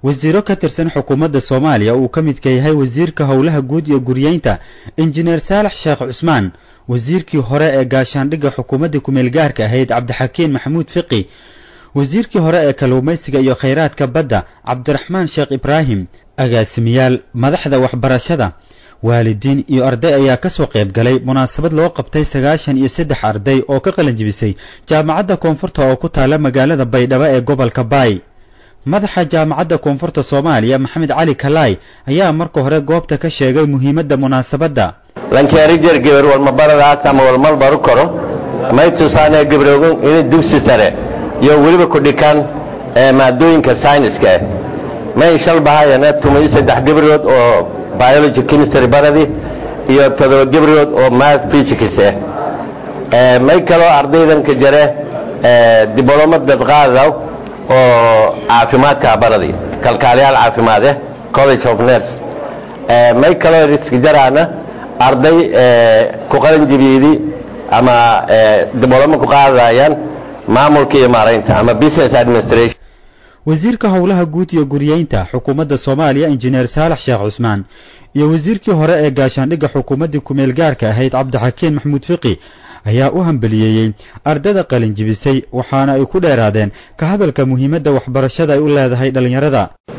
wasiiro ka tirsan xukuumadda soomaaliya uu ka midka yahay wasiirka howlaha guud iyo guryeynta injineer saalax sheekh cusmaan wasiirkii hore ee gaashaandhigga xukuumadda kumeel gaarka ahayd cabdixakiin maxamuud fiqi wasiirkii hore ee kalluumaysiga iyo khayraadka badda cabdiraxmaan sheekh ibraahim agaasimiyaal madaxda waxbarashada waalidiin iyo arday ayaa ka soo qayb galay munaasabad loo qabtay sagaashan iyo saddex arday oo ka qalin jibisay jaamacadda koonfurta oo ku taala magaalada baydhabo ee gobolka baay madaxa jaamacadda koonfurta soomaaliya maxamed cali kalaay ayaa marka hore goobta ka sheegay muhiimadda munaasabadda lankeerijer geber walmabaradaas ama walmal baru karo may tusaanee gebroogo inay dugsi sare iyo weliba ku dhikaan maadooyinka sayniska ah may shal bahayana tumayo saddex gebrood oo biology chemistry baradi iyo todoba gebrood oo math physics ah may kaloo ardaydan ka jare diblomad dadqaadaw oo caafimaadka baradi kalkaaliyaal caafimaad ah college of nurse may kaloo riski jaraana arday ku qalin jibiyedi ama dibloma ku qaadayaan maamulka iyo maaraynta ama business administration wasiirka howlaha guud iyo guryeynta xukuumadda soomaaliya injineer saalax sheekh cusmaan iyo wasiirkii hore ee gaashaandhigga xukuumaddii kumeel gaarka ahayd cabdixakiin maxamuud fiqi ayaa u hambeliyeeyey ardada qalin jibisay waxaana ay ku dheeraadeen ka hadalka muhiimadda waxbarashada ay u leedahay dhallinyarada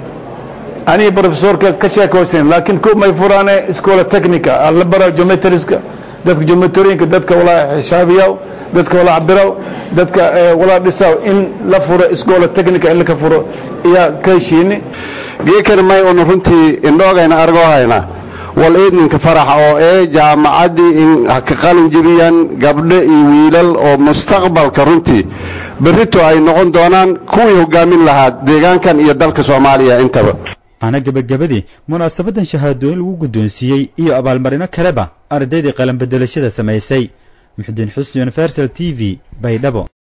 aniga brofesorka ka sheekaysan laakiin ku may furaane iskoola technica alla bara geometriska dadka geometriyinka dadka walaa xisaabiyaw dadka walaa cabiraw dadka walaa dhisaw in la furo iskoola technica in laka furo iyaa ka heshiini geekan may unu runtii indhoogayna argoo hayna wal eedninka faraxa oo ee jaamacaddii in ka qalin jibiyaan gabdho iyo wiilal oo mustaqbalka runtii berrito ay noqon doonaan kuwii hogaamin lahaa deegaankan iyo dalka soomaaliya intaba ana gebagabadii munaasabaddan shahaadooyin lagu guddoonsiiyey iyo abaalmarino kaleba ardaydii qalanbedelashada samaysay muxudiin xusni universal t v baydhabo